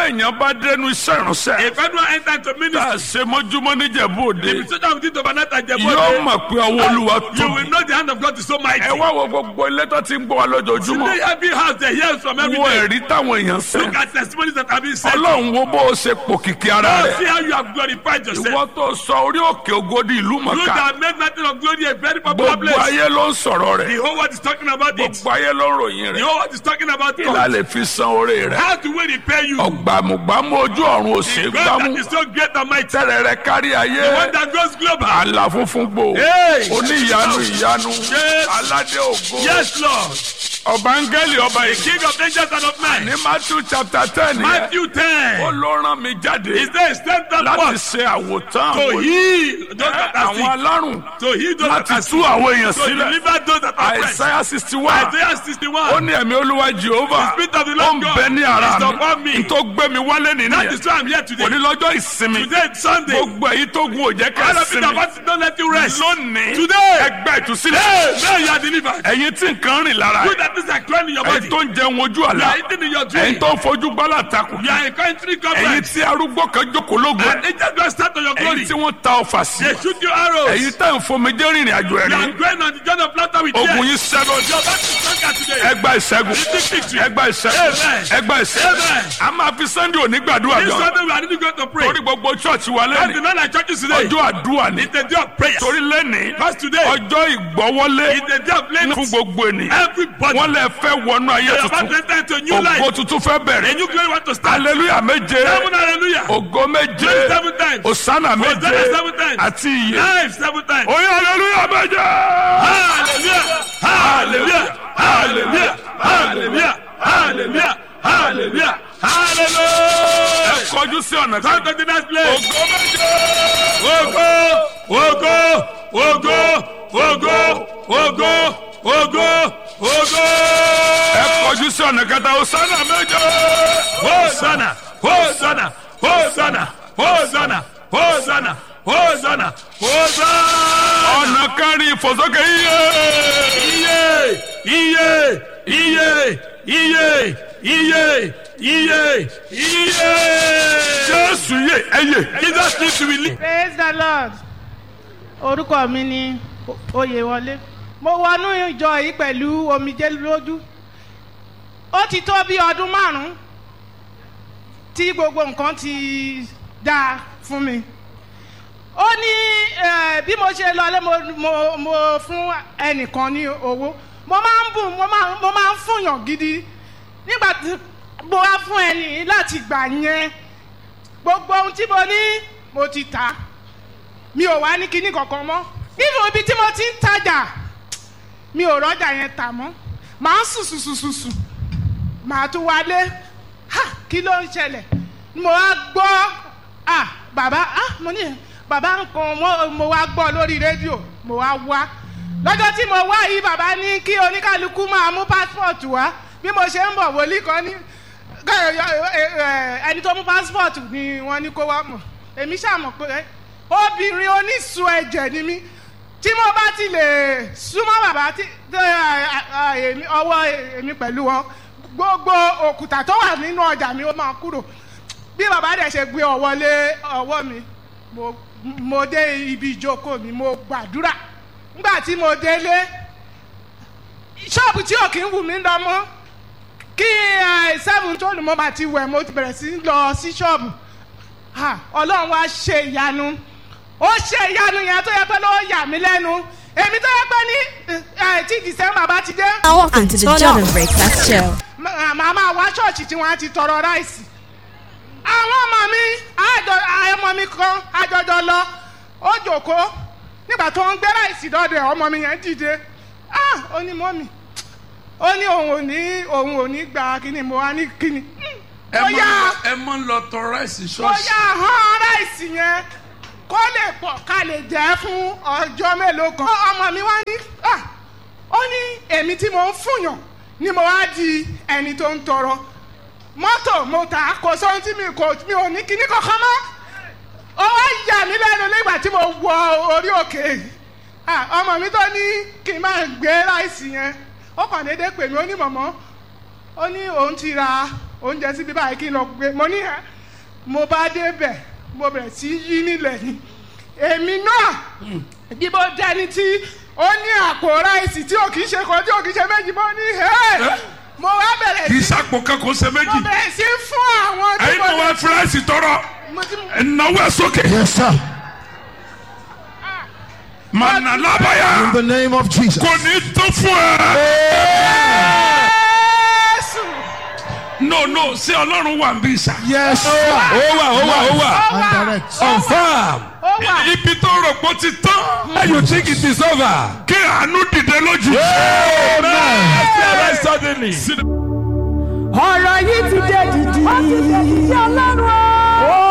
èèyàn bá dénú iṣẹ́ ìránṣẹ́ If anyone enter into tá ministry, a ṣe mọ́júmọ́ níjẹ̀bú òde if it's of the overnight and yóò Jebode, mọ̀ pé ọwọ́ olúwa you will tóbi. know the hand of God is so mighty. ẹ wá wo gbogbo ilé tó ti ń gbọ́ wa lójoojúmọ́ Today, every house they hear from every wo day. ẹ̀rí táwọn èèyàn sẹ́ Look at testimonies that have been said. ọlọ́run wo bó o ṣe pòkìkí ara Now rẹ̀ see how you have glorified yourself. ìwọ tó sọ orí òkè ògodi ìlú You mọ̀ká that made nothing of glory a very popular gbogbo place. ayé ló ń sọ̀rọ̀ The rẹ̀ whole world is talking about it. gbogbo ayé ló ń ròyìn The rẹ̀ whole world is talking about kí la God. lè fi san oore rẹ̀ How do we repay you? ọ̀gbàmùgbàmù ojú ọ̀run òsè God gbámú that is so great and mighty. tẹ́rẹ̀ rẹ̀ kárí ayé The one that goes global. àlà funfun gbò Hey! oníyanu ìyanu Yes. aládé ògo Yes, Lord. ọba áńgẹ́lì ọba èké King of angels and of men. ní matthew chapter ten yẹn Matthew ó 10. ló rán mi jáde Is there a standard láti forth ṣe àwòtán to àwọn heal those that are àwọn sick? alárùn To heal those that láti are tú sick? àwọn èèyàn To sílẹ̀ deliver those that are oppressed? àìsáyà sixty one Isaiah ó 61. ní ẹ̀mí olúwa jehova The spirit of the ó Lord ń God bẹ ní ara is upon mi me. n tó gbé mi wálé That nìyẹn is why I'm here today. òní lọ́jọ́ ìsinmi Today is Sunday. gbogbo èyí tó gun òjẹ́ All of you that kẹsìmí want to don't let you rest. lónìí Today. ẹgbẹ́ ìtúsílẹ̀ Hey, now you are delivered. ẹ̀yin tí nǹkan rìn lára You that is a crying in your ẹ̀yin body. tó ń jẹun ojú You àlá are eating in your dream. ẹ̀yin tó ń fojú gbálà takùn You are a country ẹ̀yin government. tí arúgbó kan jókòó lógo And angels go start on your glory. ẹ̀yin tí wọ́n ta ọfà sí They shoot you arrows. ẹ̀yin tá ń fomijé rìnrìn àjò You are ẹ̀rín going on the journey of laughter with ogun tears. yìí sẹ́lọ̀ Your back is stronger today. ẹgbà ìṣẹ́gun ẹgbà ìṣẹ́gun Amen. ẹgbà ìṣẹ́gun Amen. a máa fi sunday òní gbàdúrà This gan Sunday we are really going to pray. torí gbogbo chọ́ọ̀chì wa That's the lẹ́nìí night like churches today. ọjọ́ àdúrà ni It's the day of prayer. torí lẹ́nìí Because today ọjọ́ ìgbọ́wọ́lé is the day of fún laying gbogbo ènìyàn everybody. wọ́n lè fẹ́ wọnú ayé You are about to tuntun enter into a new life. ògo tuntun fẹ́ A bẹ̀rẹ̀ new glory want to start. hallelujah méje Seven hallelujah. ògo méje Praise seven times. osana méje Hosanna seven times. àti iye Life seven times. oyin hallelujah méje. Hallelujah. Hallelujah. Hallelujah. Hallelujah. Hallelujah. Hallelujah. Hallelujah. ẹ kọjú sí ọ̀nà Come kan to the next place. ògo méje. Ogo, ogo, ogo, ogo, ogo, ogo, ogo. ẹ kọjú sí ọ̀nà kẹta osana méje. Hosanna, Hosanna, Hosanna, Hosanna, Hosanna, Hosanna, Hosanna. ọ̀nà kẹrin ìfòsókè iye. Iye, iye, iye, iye, iye, iye, iye. jésù yé ẹyẹ. Jesus needs to be lead. praise the lord orúkọ mi ni oyèwọlé mo wọnú ìjọ yìí pẹ̀lú omijé lójú ó ti tó bí ọdún márùn-ún tí gbogbo nǹkan ti dáa fún mi ó ní eh, bí mo ṣe lọlé mo, mo, mo fún ẹnìkan ní owó mo máa ń bùn mo máa mo máa ń fúnyàn gidi nígbà tí mo wá fún ẹni láti gbà yẹn gbogbo ohun tí mo ní mo ti tà mi ò wá ní kinní kankan mọ́ nínú ibi tí mo ti ń tajà mi ò rọ́jà yẹn tà mọ́ màá sùn sùn sùn sùn sùn màá tún wálé ha kí ló ń ṣẹlẹ̀ mo wá gbọ́ ah bàbá ah mo ní bàbá nǹkan mo, mo wá gbọ́ lórí rédíò mo wá wá lọ́jọ́ tí mo wá yìí bàbá ní kí oníkálukú máa mú passport wá bí mo ṣe ń bọ̀ wòlíì kan ní ẹni tó mú passport ni wọ́n ní kó wá mọ̀ èmi ṣàmọ̀ pé obìnrin onísun ẹ̀jẹ̀ ni mí tí mo bá ti lè súnmọ́ bàbá tí èmi ọwọ́ èmi pẹ̀lú wọn gbogbo òkúta tó wà nínú ọjà mi ó máa kúrò bí bàbá dẹ̀ ṣe gbé ọwọ́ lé ọwọ́ mi mo mo dé ibi ìjókòó mi mo gbàdúrà nígbà tí mo délé ṣọ́ọ̀bù tí ò kí ń wù mí lọ mọ́ kí seven tó lù mọ́ bá ti wẹ̀ mo ti bẹ̀rẹ̀ sí lọ sí ṣọ́ọ̀bù ọlọ́run wá ṣe ìyanu ó ṣe ìyanu yẹn tó yẹ pé ló yà mí lẹ́nu èmi tó yẹ pé ní tí december bá ti dé. Now onto the Jordan Breakfast Show. màá máa wá ṣọ́ọ̀ṣì tí wọ́n á ti tọrọ ráìsì. àwọn ọmọ mi ọmọ mi kan àjọjọ lọ ó jòkó nígbà tó ń gbé ráìsì dọ́dọ̀ ọmọ mi yẹn dìde ó ní mọ́mì ó ní òun ò ní òun ò ní gba kíni mo wá ní kíni. ẹ ó yá mọ ẹ mọ ń lọ tọ ráìsì ó ṣọ́ọ̀ṣì. yá hàn ráìsì yẹn kó lè pọ̀ ká lè jẹ́ fún ọjọ́ mélòó kan. ọmọ mi wá ní ah, ó ní èmi tí mo ń fúnyàn ni mo wá di ẹni tó ń tọrọ mọ́tò mo tà á kò sóhun tí mi kò mi ò ní kíní kankan mọ́ ó wá yà mí lẹ́nu nígbà tí mo wọ orí òkè yìí Ah, ọmọ mi tó ní kí n máa gbé ráìsì yẹn ó kàn déédéé pè mí ó ní mọ̀mọ́ ó ní òun ti ra oúnjẹ síbi báyìí kí n lọ gbé mo ní ẹ mo bá débẹ̀ mo bẹ̀rẹ̀ sí í yí nílẹ̀ ni èmi náà bí mo dẹni tí ó ní àpò ráìsì tí ò kì í ṣe kan tí ò kì í ṣe méjì mo ní ẹ mo wá bẹ̀rẹ̀ kì í sí sàpò kankan ṣe mo méjì bẹ̀rẹ̀ sí fún àwọn tí ẹyin mo náà wá fúráìsì tọrọ mo ti ẹnáwó ẹ sókè Yes, sir. mànà lábàyà In the name of Jesus. kò ní tó fún ẹ. Jésù no no ṣé ọlọ́run wà ń bí sà. Yes, sir. ó wà ó wà ó wà ó And wà direct. confam ó wà ibi tó rò pé ó ti tán how you think it is over. kí àánú dìde lójú. very suddenly. ọ̀rọ̀ yìí ti dé dìdì. ó ti dé dìdì ọlọ́run o.